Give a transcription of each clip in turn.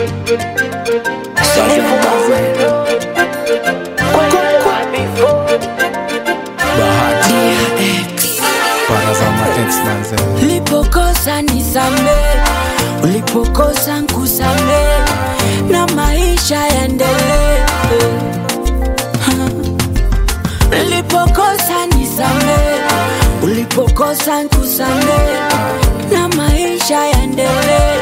Bahati Parazama X manze Ulipokosa nisame, ulipokosa nkusame, na maisha yaendelee. Ulipokosa nisame, ulipokosa nkusame, na maisha yaendelee.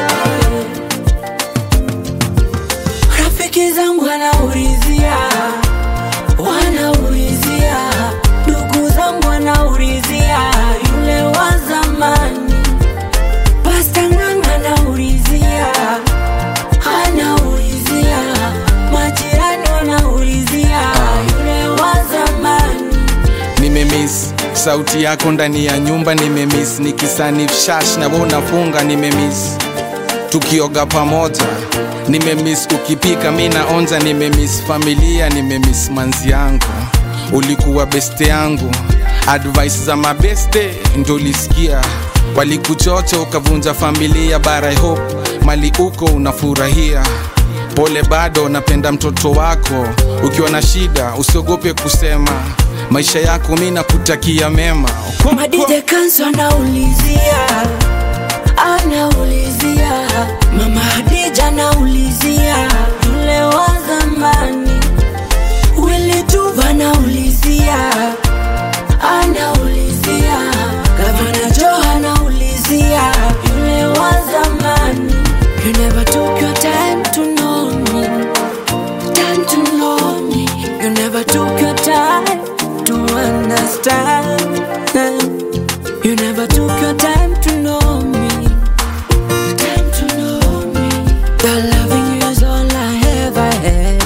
Rafiki zangu wanaulizia, wanaulizia, ndugu zangu wanaulizia, yule wa zamani. Pasta Ng'ang'a anaulizia, anaulizia, majirani wanaulizia, yule wa zamani. Nimemiss sauti yako ndani ya nyumba nimemiss nikisanif shash na wewe unafunga nimemiss tukioga pamoja nimemiss ukipika mi naonja nimemiss familia nimemiss manzi yangu ulikuwa beste yangu advice za mabeste ndo ulisikia walikuchocha ukavunja familia bara I hope mali uko unafurahia pole bado napenda mtoto wako ukiwa na shida usiogope kusema maisha yako mi nakutakia mema Madide Kanso anaulizia, anaulizia, mama Hadija anaulizia, yule wa zamani. Willy Tuva anaulizia, anaulizia, Gavana Joe anaulizia, yule wa zamani. You never took your time to know me, time to know me. You never took your time to understand. You never took your time to know me. Time to know me. Your loving you is all I ever had.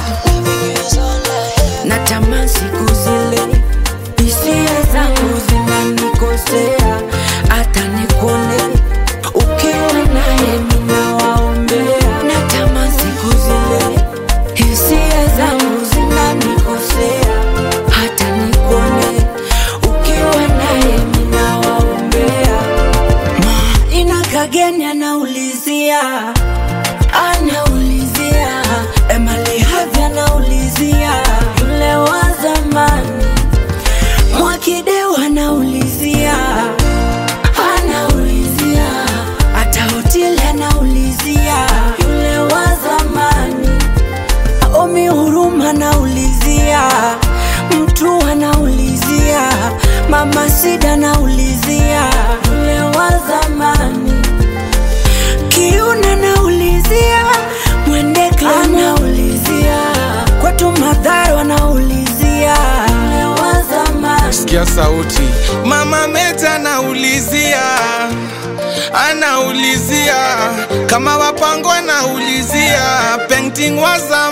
Natamani siku zile hisia zangu zinanikosea, hata nikone ukiwa naye ninawaombea. Natamani siku zile hisia zangu zinanikosea, hata nikone ukiwa naye ninawaombea. Ina kageni anaulizia, anaulizia, Emily Havi anaulizia, yule wa zamani. Mwakideu anaulizia, anaulizia, hata hoteli anaulizia, yule wa zamani. Omi Huruma anaulizia, mtu anaulizia, mama Sida anaulizia, yule wa zamani. Kiuna anaulizia, Mwendekle anaulizia, kwetu Madharo anaulizia, yule wa zamani. sikia sauti mama meta anaulizia anaulizia kama wapango anaulizia painting wa zamani